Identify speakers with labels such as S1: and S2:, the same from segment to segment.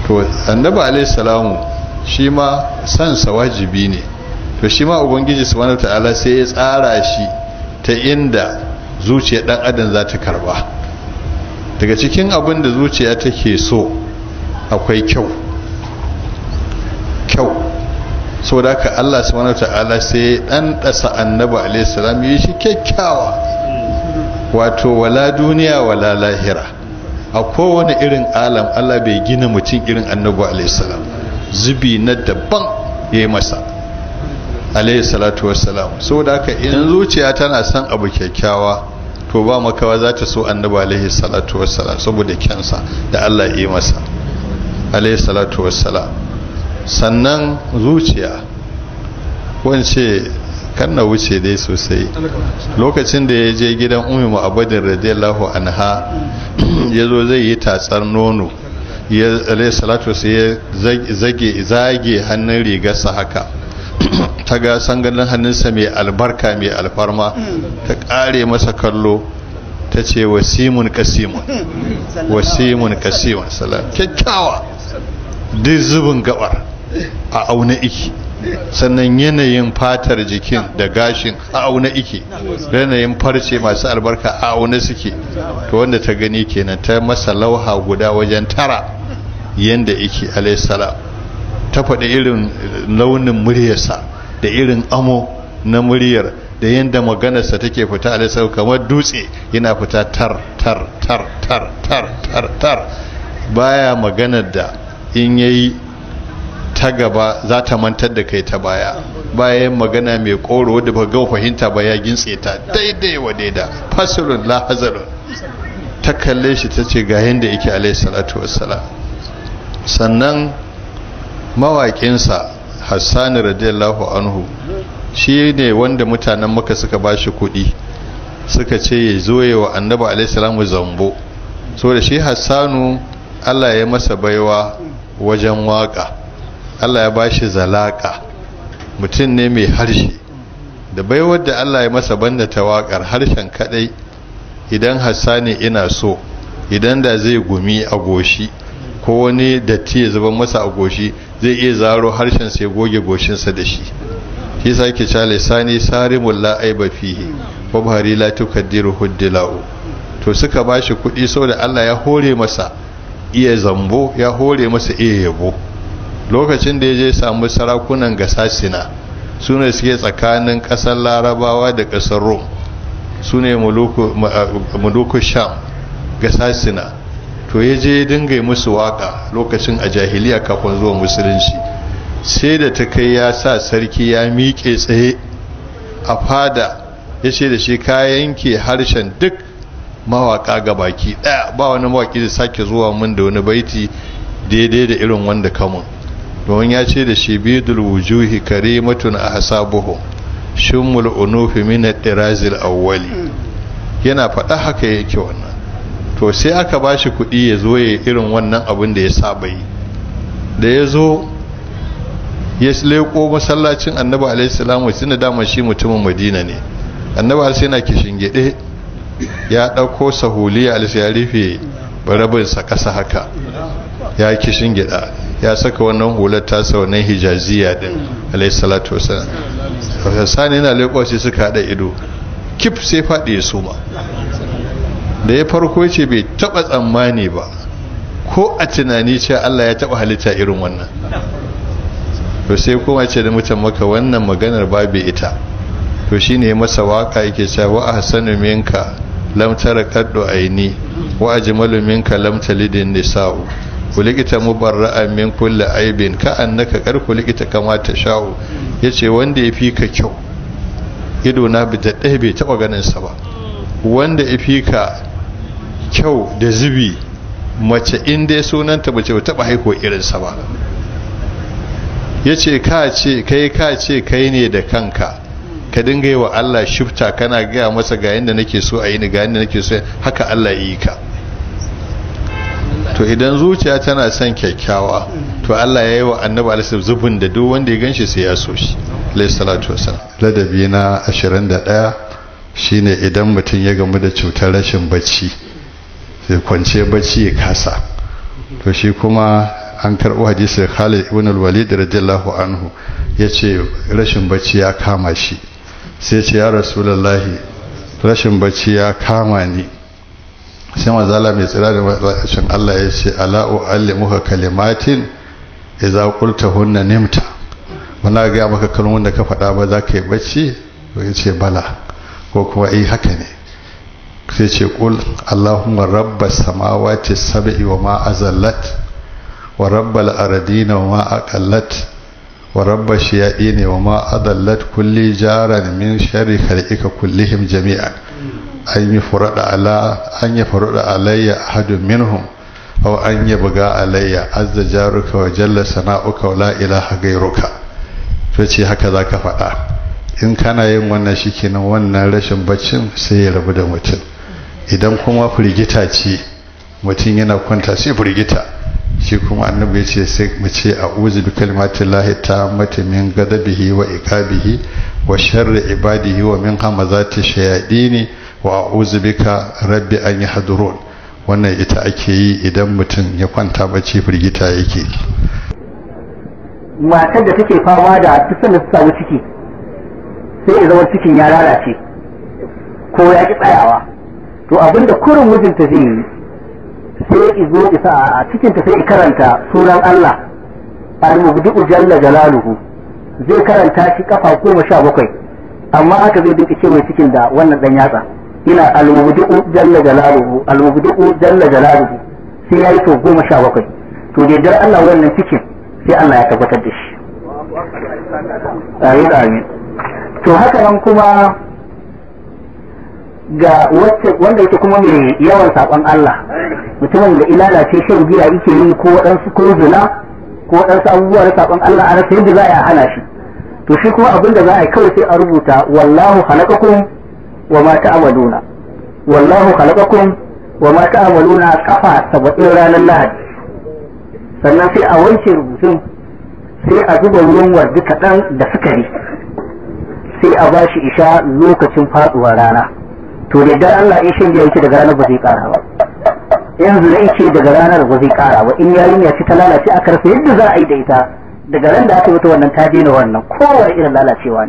S1: to annabi alaihi salamu shi ma sansa wajibi ne to shi ma ubangiji subhanahu ta'ala sai ya tsara shi ta inda zuciyar dan adam za ta karba daga cikin abin da zuciya take so akwai kyau kyau so da ka Allah subhanahu ta'ala sai dan dasa annabi alaihi salam yi shi kyakkyawa wato wala duniya wala lahira a kowane irin alam Allah bai gina mutum irin annabi alaihi salam zubi na daban ya yi masa alaihi salatu wassalam saboda haka in zuciya tana son abu kyakkyawa to ba makawa za ta so annabi alaihi salatu wassalam saboda kyansa da Allah ya yi masa alaihi salatu wassalam sannan zuciya wance kan na wuce dai sosai lokacin da ya je gidan ummi mu'abbadin radiyallahu anha ya zo zai yi tatsar nono ya alaihi salatu sai ya zage zage hannun rigarsa haka ta ga sanganin hannunsa mai albarka mai alfarma ta kare masa kallo ta ce wasimun kasimun wasimun kasimun salam kyakkyawa duk zubin gabar a auna iki sannan yanayin fatar jikin da gashin a auna ike yanayin farce masu albarka a auna suke to wanda ta gani kenan ta masa lauha guda wajen tara yanda ike alaihissalam ta faɗi irin launin muryarsa da irin amo na muryar da yadda maganarsa take fita alaihissalam kamar dutse yana fita tar tar tar tar tar tar tar baya maganar da in yayi ta gaba za ta mantar da kai ta baya bayan magana mai koro wadda ba ga fahimta ba ya gintse ta daidai wa daida fasilun la hazarun ta kalle shi ta ce ga yadda yake alaihi salatu wassalam sannan mawaƙinsa hassani radiyallahu anhu shi ne wanda mutanen maka suka ba shi kuɗi suka ce ya zo wa annabi alaihi salamu zambo so da shi hassanu allah ya masa baiwa wajen waƙa Allah ya bashi zalaka mutum ne mai harshe da baiwar da Allah ya masa banda ta waƙar harshen kadai idan hassani ina so idan da zai gumi a goshi ko wani datti ya zuba masa a goshi zai iya zaro harshen sai goge goshinsa da shi shi sa ke cewa lisani sarimul la aiba fihi wa bahari la tukaddiru huddilau to suka bashi kuɗi saboda Allah ya hore masa iya zambo ya hore masa iya yabo lokacin da ya je samu sarakunan gasasina su ne suke tsakanin ƙasar larabawa da ƙasar rom su ne muluku sham gasasina to ya je dinga musu waka lokacin a jahiliya kafin zuwa musulunci sai da ta kai ya sa sarki ya miƙe tsaye a fada ya ce da shi kayan ke harshen duk mawaka ga baki ɗaya ba wani mawaki da sake zuwa mun da wani baiti daidai da irin wanda kamun domin ya ce da shi bidul wujuhi karimatun a hasabuhu shimmul unufi min ad-dirazil awwali yana faɗa haka yake wannan to sai aka bashi kuɗi ya zo ya irin wannan abin da ya saba yi da ya zo ya leko masallacin annabi alaihi salamu tunda dama shi mutumin madina ne annabi alaihi yana kishin gide ya ɗauko sahuliya alaihi ya rufe barabinsa ƙasa haka ya kishin gida ya saka wannan hular tasa wannan hijaziya din alayhi salatu wasallam sani yana leƙo sai suka hada ido kif sai faɗi ya suma da ya farko ce bai taɓa tsammani ba ko a tunani ce Allah ya taɓa halitta irin wannan to sai kuma ce da mutan maka wannan maganar babu ita to shine masa waka yake cewa wa ahsanu minka lam tara kaddu aini wa ajmalu minka lam talidin nisa'u kulikita mubarra'an min kulli aibin ka annaka kar kulikita kama ta sha'u yace wanda ya fi ka kyau ido na bi da ɗaya bai taɓa ganin sa ba wanda ya fi ka kyau da zubi mace in dai sunanta mace ba taɓa haiko irin sa ba yace ka ce kai ka ce kai ne da kanka ka dinga yi wa Allah shifta kana gaya masa ga yadda nake so a yi ni ga yadda nake so haka Allah yi ka to idan zuciya tana son kyakkyawa to Allah ya yi wa annabi alisab zubin da duk wanda ya ganshi sai ya so shi alayhi salatu wasalam ladabi na 21 shine idan mutum ya gamu da cutar rashin bacci sai kwance bacci ya kasa to shi kuma an karɓo hadisi Khalid ibn al-Walid radiyallahu anhu yace rashin bacci ya kama shi sai ce ya rasulullahi rashin bacci ya kama ni sai mazala mai tsira da rashin Allah ya ce ala uallimuka kalimatin idza qultahunna nimta wala ga maka kalmomin da ka faɗa ba za ka yi bacci ya ce bala ko kuma eh haka ne sai ce kul allahumma rabbas samawati sab'i wa ma azallat wa rabbal ardina wa ma aqallat wa rabbash shayadin wa ma adallat kulli jaran min sharri khalqika kullihim jami'an an yi furada ala an yi furada alayya ahadun minhum aw an yabga alayya azza jaruka wa jalla sana'uka wa la ilaha ghayruka to ce haka zaka faɗa in kana yin wannan shikenan wannan rashin baccin sai ya rabu da mutum idan kuma firgita ce mutum yana kwanta sai firgita shi kuma annabi ya ce sai mu ce a'udhu bi kalimatillahi tammati min ghadabihi wa iqabihi wa sharri ibadihi wa min hamazati shayadini wa a'udhu bika rabbi an yahdurun wannan ita ake yi idan mutum ya kwanta bacci firgita yake
S2: matar da take fama da tusan da samu ciki sai ya zama cikin ya lalace ko ya ki tsayawa to abinda kurin mijinta zai yi sai izo isa a cikinta sai karanta sunan Allah al-mubdi'u jalla jalaluhu zai karanta shi kafa goma sha bakwai amma aka zai dinka ce mai cikin da wannan dan yatsa ina al-mubdi'u jalla jalaluhu al-mubdi'u jalla jalaluhu sai yayi to goma sha bakwai to da dar Allah wannan cikin sai Allah ya tabbatar da shi amin amin to haka nan kuma ga wacce wanda yake kuma mai yawan saƙon Allah mutumin da ilalace shan giya yake yi ko waɗansu ko zina ko waɗansu abubuwa na saƙon Allah a rasa yadda za a hana shi to shi kuma abin da za a yi kawai sai a rubuta wallahu khalaqakum wa ma ta'maluna wallahu khalaqakum wa ma ta'maluna kafa saba'in ranar lahadi sannan sai a wanke rubutun sai a zuba ruwan wardi kaɗan da sukari sai a ba shi isha lokacin faɗuwar rana to da dan Allah in shan giya yake daga ranar ba zai ƙara ba yanzu da yake daga ranar ba zai ƙara ba in yarinya ce ta lalace aka rasa yadda za a yi da ita daga ran da aka yi wannan ta daina wannan kowane irin lalacewa ne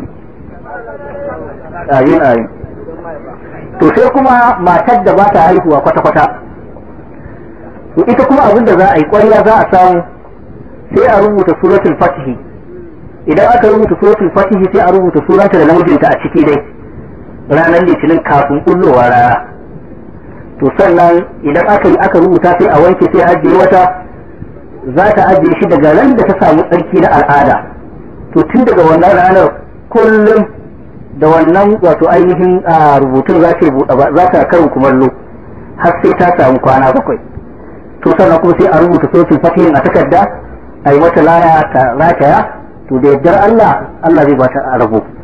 S2: ayin ayin to sai kuma matar da ba ta haihuwa kwata-kwata to ita kuma abin da za a yi ƙwarya za a samu sai a rubuta suratul fatihi idan aka rubuta suratul fatihi sai a rubuta sunanta da namijinta a ciki dai ranar litinin kafin kullowa rana to sannan idan aka yi aka rubuta sai a wanke sai ajiye wata za ta ajiye shi daga ran da ta samu tsarki na al'ada to tun daga wannan ranar kullum da wannan wato ainihin rubutun za ta za ta karin kumallo har sai ta samu kwana bakwai to sannan kuma sai a rubuta sosin fatihin a takarda a yi mata laya ta rataya to da yardar Allah Allah zai ba ta rabo